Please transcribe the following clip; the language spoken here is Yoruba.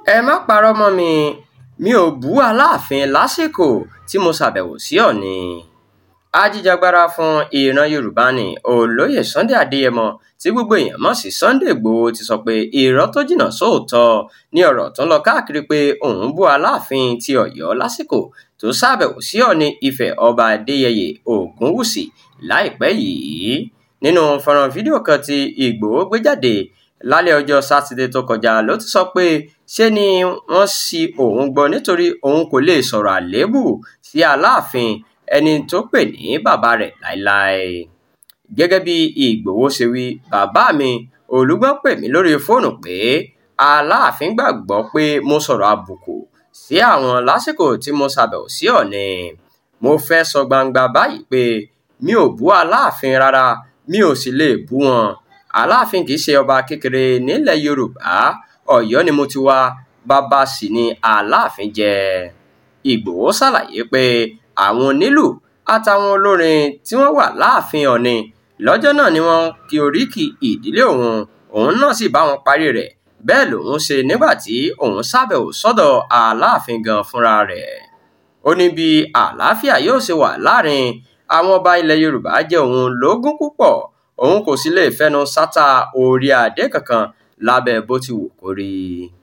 ẹ má parọ́ mọ́ mi mi ò bú aláàfin lásìkò tí mo ṣàbẹ̀wò sí ọ̀ọ̀ni ajíjàgbara fún ìran yorùbá ní olóyè sunday adéyẹmọ tí gbogbo èèyàn mọ̀ sí sunday igbòho ti sọ pé irọ́ tó jìnnà sóòótọ́ ní ọ̀rọ̀ tó ń lọ káàkiri pé òun bú aláàfin ti ọ̀yọ́ lásìkò tó ṣàbẹ̀wò sí ọ̀ọ̀ni ifẹ̀ ọba adéyẹyè ògúnwùsì láìpẹ́ yìí nínú fọ́nrán fídíò kan tí ìgbòho gbé jáde lálẹ́ ọjọ́ sátidé tó kọjá ló ti sọ pé ṣe ni wọ́n ṣi òun gbọ́ nítorí òun kò lè sọ̀rọ̀ àléébù sí aláàfin ẹni tó pè ní bàbá rẹ̀ láéláé gẹ́gẹ́ bí ìgbòho ṣe wí bàbá mi olùgbọ́n pè mí lórí fóònù pé aláàfin gbàgbọ́ pé mo sọ̀rọ̀ àbùkù sí àwọn lásìkò tí mo ṣàbẹ̀wò sí ọ̀ọ̀ni mo fẹ́ sọ gbangba báyìí pé mi ò bú aláàfin rárá mi ò sì lè bú wọn aláàfin kì í ṣe ọba kékeré nílẹ̀ yorùbá ọ̀yọ́ ni mo ti wá bàbá sì ni aláàfin jẹ́ ìgbòho ṣàlàyé pé àwọn onílù àtàwọn olórin tí wọ́n wà láàfin ọ̀ni lọ́jọ́ náà ni wọ́n kí oríkì ìdílé òun òun náà sì bá wọn parí rẹ̀ bẹ́ẹ̀ lòun ṣe nígbà tí òun ṣàbẹ̀wò sọ́dọ̀ aláàfin gan fúnra rẹ̀ ó ní bí àlàáfíà yóò ṣe wà láàrin àwọn ọba ilẹ̀ yorùbá jẹ́ òun lógún púpọ̀ òun kò sì lè fẹnu sátà orí adé kankan lábẹ́ bó ti wù kó rí